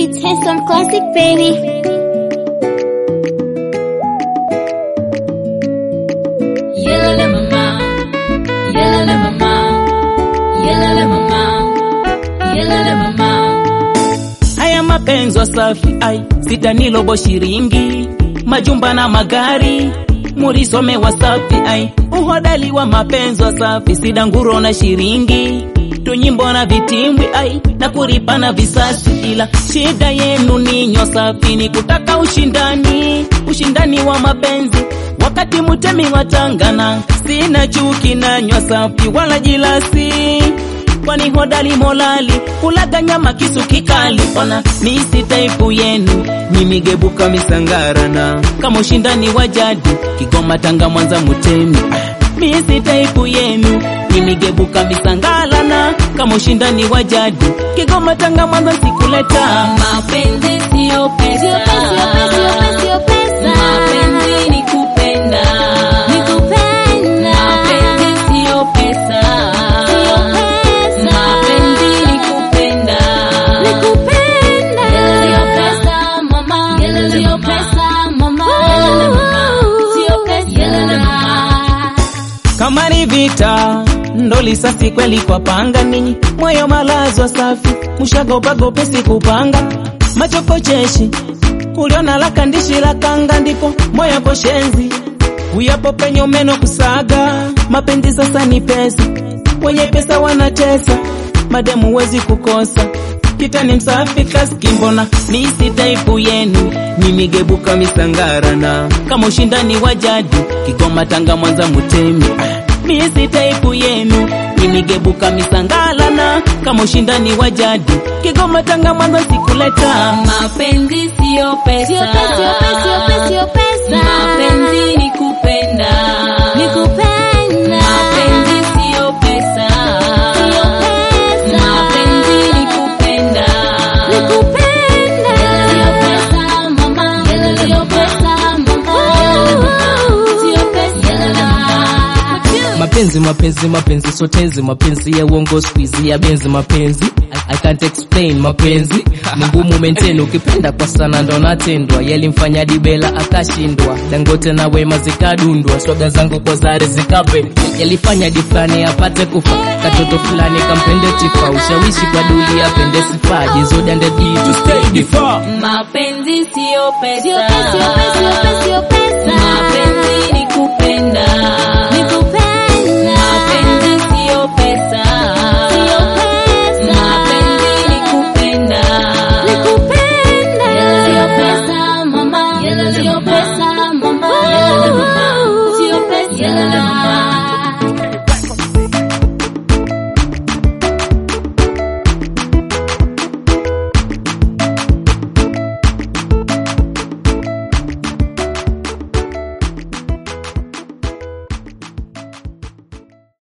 It's handsome classic, baby. Yelele mama, yelele mama, yelele mama, yelele mama. Haya mapenzi wasafi ai sitanilobo shiringi majumba na magari murisome wasafi ai uhodali wa mapenzi wasafi sidanguro na shiringi tunyimbo na vitimbwi ai na kuripana visasi ila shida yenu ninyo safi ni kutaka ushindani ushindani wa mapenzi wakati mutemi watangana sina chuki nanywa safi wala jilasi kwani hodali molali kulaga nyama kisu kikali ona misi taipu yenu mimigebuka misangarana kama ushindani wa jadi kigoma tanga mwanza mutemi misi taipu yenu mimigebuka misangalana kama ushindani wa jadi kigoma tanga mwanza sikuleta Mapenzi sio pesa, Sio pesa, sio pesa, sio pesa. mapenzi ni kupenda, Nikupenda. mapenzi sio pesa, Sio pesa. mapenzi ni kupenda. Nikupenda. Sio pesa mama, sio pesa mama, sio pesa. kama ni vita ndo lisasi kweli kwa panga ninyi moyo malazwa safi mushagopagopesi kupanga machokocheshi uliona laka ndishi la kanga ndipo moyo koshenzi uyapo penye umeno kusaga mapenzi sasa ni pesa wenye pesa wanatesa mademu wezi kukosa kitani msafi kaskimbona misi taipu yenu mimigebuka misangarana kama ushindani wa jadi kigoma tanga mwanza mutemi misi taipu yenu mimigebuka misangalana kama ushindani wa jadi kigoma tanga mwanza sikuleta Mapenzi sio pesa, Sio pesa, sio pesa, sio pesa, sio pesa. mapenzi ni kupenda, Nikupenda. mapenzi sio pesa, Sio pesa. mapenzi ni kupenda. Nikupenda. Sio pesa mama, sio pesa mama, sio pesa. mapenzi mapenzi mapenzi sotezi mapenzi ya uongo squeeze ya benzi mapenzi I, I can't explain mapenzi ni ngumu maintain ukipenda kwa sana ndo natendwa yalimfanya dibela akashindwa dangote na wema zikadundwa swaga zangu kwa zare zikape yalifanya di fulani apate kufa katoto fulani kampende tifa ushawishi kwa duli apende sifa jizodande to stay difa Mapenzi sio Sio pesa, pesa, sio pesa, sio pesa, sio